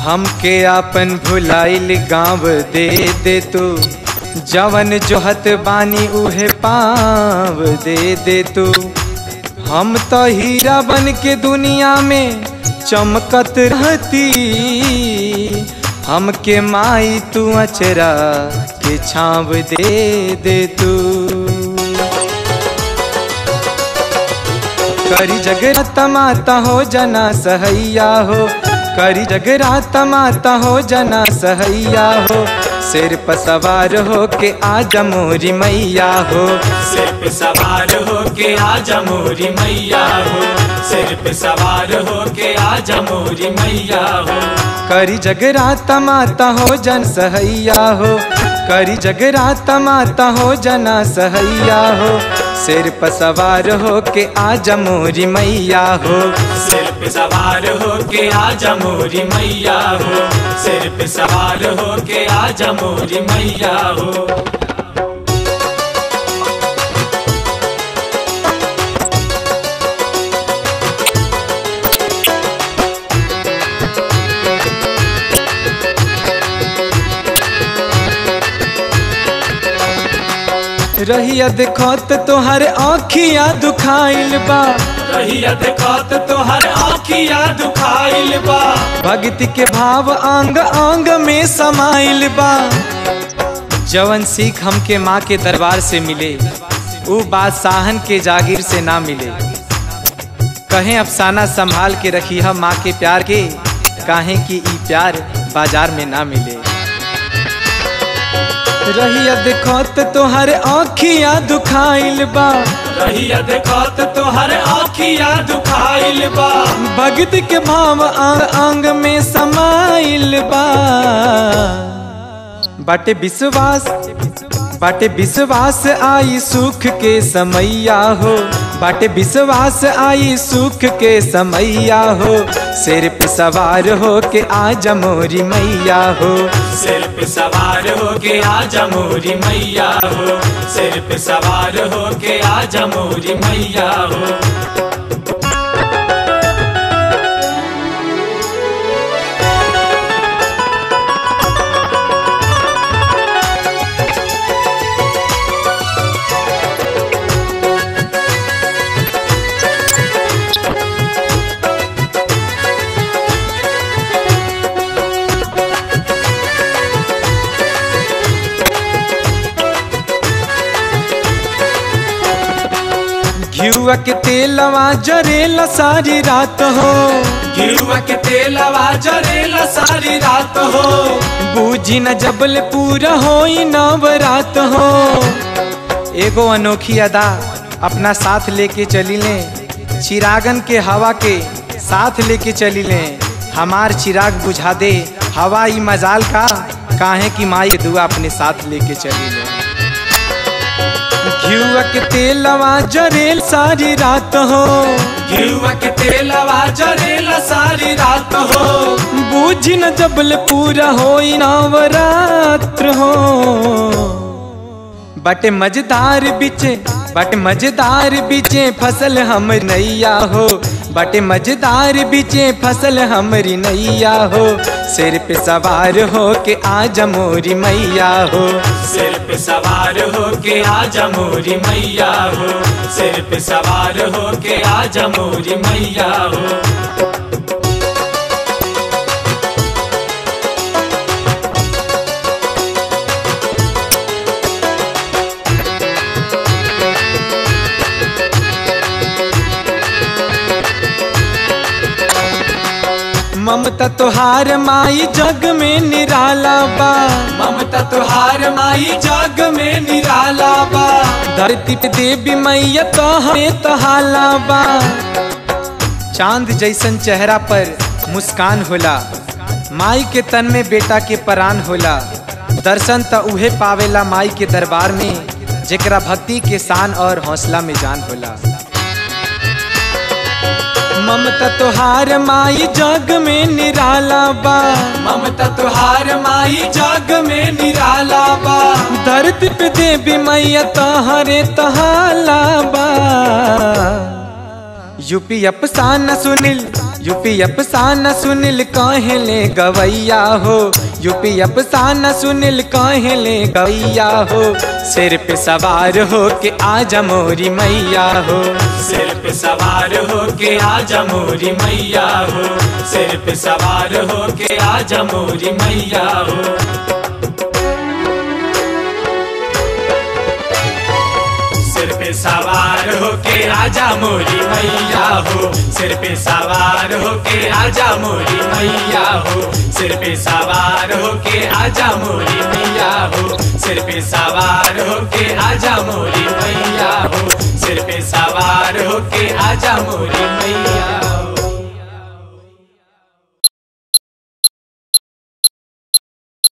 हमके आपन भुलाइल गाँव दे दे तू जवन जोहत बानी उहे पाव दे दे तू हम तो हीरा बन के दुनिया में चमकत रहती हमके माई तू अचरा के छाव दे दे तू करी जगराता माता हो जना सहैया हो करी जगराता माता हो जना सहैया हो सिर पर सवार हो के आजा मोरी मैया हो सिर पे सवार हो के आजा मोरी मैया हो सिर पे सवार हो के आजा मोरी मैया हो करी जगराता माता हो जन सहैया हो करी जगराता माता हो जना सहैया हो सिर पर सवार हो के आजा मोरी मैया हो सिर पे सवार हो के आजा मोरी मैया हो सिर पे सवार हो के आजा मोरी मैया हो रहिया देखत तोहर आँखिया दुखाइल बा रहिया देखत तोहर आँखिया दुखाइल बा भक्ति के भाव अंग अंग में समाइल बा जवन सीख हमके माँ के दरबार से मिले ऊ बादशाहन के जागीर से ना मिले कहें अफसाना संभाल के रखी हम माँ के प्यार के काहे कि ई प्यार बाजार में ना मिले रहिया देखत तोहर आँखिया दुखाइल बा रहिया देखत तोहर आँखिया दुखाइल बा भक्ति के भाव अंग अंग में समाइल बा बाटे विश्वास बाटे विश्वास आई सुख के समैया हो बाटे विश्वास आई सुख के समैया हो सिर पे सवार हो के आजा मोरी मैया हो सिर पे सवार हो के आजा मोरी मैया हो सिर पे सवार हो के आजा मोरी मैया हो घियुआ के तेलवा जरेला सारी रात हो गिरुआ के तेलवा जरेला सारी रात हो बूझी न जबल पूरा होई नवरात हो एगो अनोखी अदा अपना साथ लेके चली ले चिरागन के हवा के साथ लेके चली ले हमार चिराग बुझा दे हवा ई मजाल का काहे की माई के दुआ अपने साथ लेके चली ले घियुआ के तेलवा जरेल सारी रात हो गिरुआ के तेलवा जरेला सारी रात हो बूझी न जबल पूरा होई नवरात्र हो बटे मजेदार बिचे बटे मजेदार बिचे फसल हम नैया हो बटे मजेदार बिचे फसल हमरी नैया हो सिर पे सवार हो के आजा मोरी मैया हो सिर पे सवार हो के आजा मोरी मैया हो सिर पे सवार हो के आजा मोरी मैया हो ममता तोहार माई जग में निराला बा ममता तुहार माई जग में निराला बा धरती पे देवी मैया तो हमें तहाला बा चांद जैसन चेहरा पर मुस्कान होला माई के तन में बेटा के परान होला दर्शन त उहे पावेला माई के दरबार में जेकरा भक्ति के शान और हौसला में जान होला ममता तोहार माई जग में निराला बा ममता तुहार माई जग में निराला बा धरती पे देवी मैया तहरे तहाला बा यूपी अफसाना सुनील यूपी अफसाना सुनील कहले गवैया हो यूपी अफसाना सुनील कहले गवैया हो सिर पे सवार हो के आजा मोरी मैया हो सिर पे सवार हो के आजा मोरी मैया हो सिर पे सवार हो के आजा मोरी मैया हो सिर पे सवार हो के आजा मोरी मैया हो सिर पे सवार हो के आजा मोरी मैया हो सिर पे सवार हो के आजा मोरी मैया हो सिर पे सवार हो के आजा मोरी मैया हो सिर पे सवार हो के आजा मोरी मैया